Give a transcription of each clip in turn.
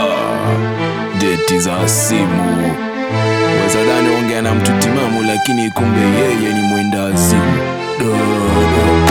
deti za simu wezadhani ongea na mtu timamu lakini kumbe yeye ni mwenda azimu dogo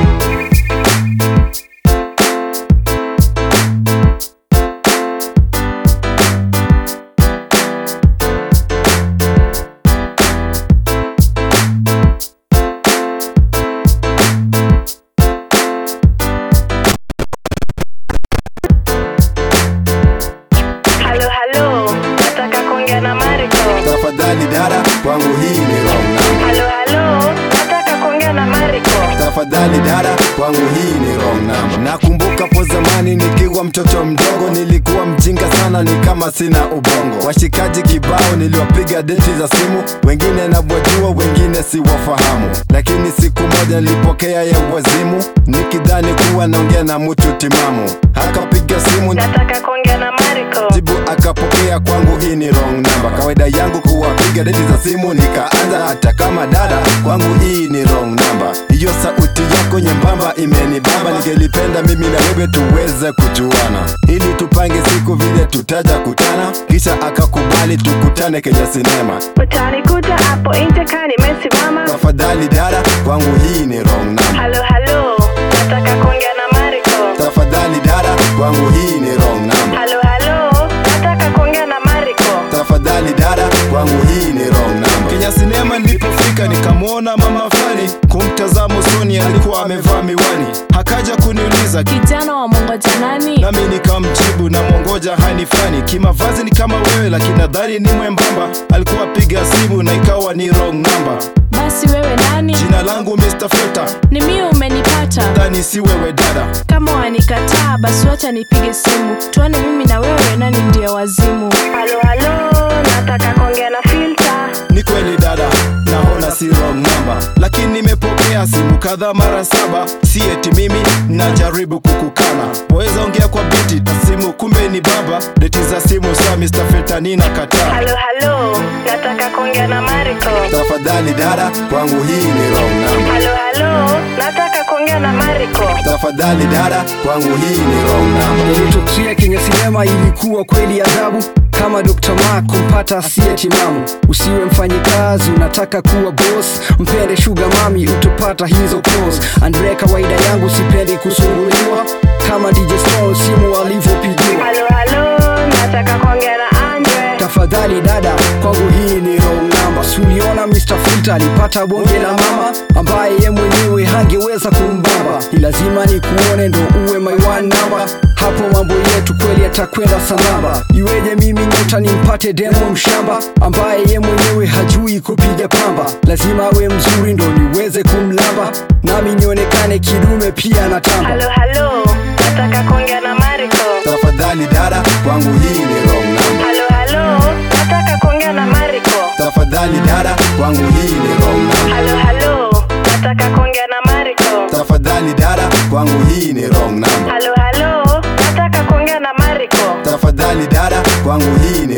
Halo halo, nataka kuongea na Mariko. Tafadhali dada, kwangu hii ni wrong number. Halo halo, nataka kuongea na Mariko. Tafadhali dada, kwangu hii ni wrong number. Nakumbuka po zamani nikiwa mtoto mdogo, nilikuwa mjinga sana, ni kama sina ubongo. Washikaji kibao niliwapiga deti za simu, wengine nabwajua, wengine siwafahamu, lakini siku moja nilipokea ya wazimu, nikidhani kuwa naongea na mtu timamu. Akapiga simu Nataka kuongea na Mariko. jibu akapokea kwangu hii ni wrong number kawaida yangu kuwapiga deti za simu nikaanza hata kama dada kwangu hii ni wrong number hiyo sauti yako nyembamba imenibamba ningelipenda mimi na wewe tuweze kujuana ili tupange siku vile tutaja kutana kisha akakubali tukutane kenya sinema Utanikuta hapo nje kaa nimesimama. tafadhali dada kwangu hii ni wrong number Halo halo, nataka kuongea na Mariko. tafadhali dada kwangu hii ni wrong number Halo halo, nataka kuongea na Mariko. tafadhali dada kwangu hii ni wrong number Kenya sinema nilipofika nikamwona mama fulani, kumtazama usoni alikuwa amevaa miwani, hakaja kuniuliza kijana wa mongoja nani nami nikamjibu na mwongoja hani fulani, kimavazi ni kama wewe, lakini nadhani ni mwembamba. Alikuwa piga simu na ikawa ni wrong number. basi wewe nani Jina langu Mr. Filter, ni mimi umenipata dhani si wewe dada. kama wanikataa basi wacha nipige simu tuone mimi na wewe nani ndiye wazimu Halo halo, nataka kuongea na Filter. Ni kweli dada, naona si wrong number, lakini nimepokea simu kadhaa mara saba. Si eti mimi najaribu kukukana, waweza ongea kwa biti na simu, kumbe ni baba. Deti za simu saa Mr. Filter nina kataa. Halo halo, nataka kuongea na Mariko. tafadhali dada kwangu hii ni wrong number Halo halo, nataka kuongea na Mariko. tafadhali dada kwangu hii ni wrong number Yaliyotokea Kenya sinema ilikuwa kweli adhabu kama Dr. Mark kumpata asiye timamu. Usiwe mfanyikazi unataka kuwa boss, mpende sugar mami utopata hizo clothes. Andre, kawaida yangu sipendi kusumbuliwa kama DJ Stone simu alivyopigiwa. Halo halo, nataka kuongea na Andre. Tafadhali dada, kwangu hii ni wrong number. Suliona Mr. Filter alipata bonge la mama ambaye ye mwenyewe hangeweza kumbamba. Ni lazima ni kuone ndo uwe my one number. Hapo mambo yetu kweli yatakwenda sambamba. Iweje mimi nyota nimpate demo mshamba ambaye ye mwenyewe hajui kupiga pamba. Lazima awe mzuri ndo niweze kumlamba, nami nionekane kidume pia na tamba. Halo halo, nataka kuongea na Mariko. tafadhali dada kwangu hii ni wrong number Halo halo, nataka kuongea na Mariko. tafadhali dada kwangu hii ni wrong number Halo halo, nataka kuongea na Mariko. tafadhali dada kwangu hii ni wrong number Halo halo, nataka kuongea na Mariko. tafadhali dada kwangu hii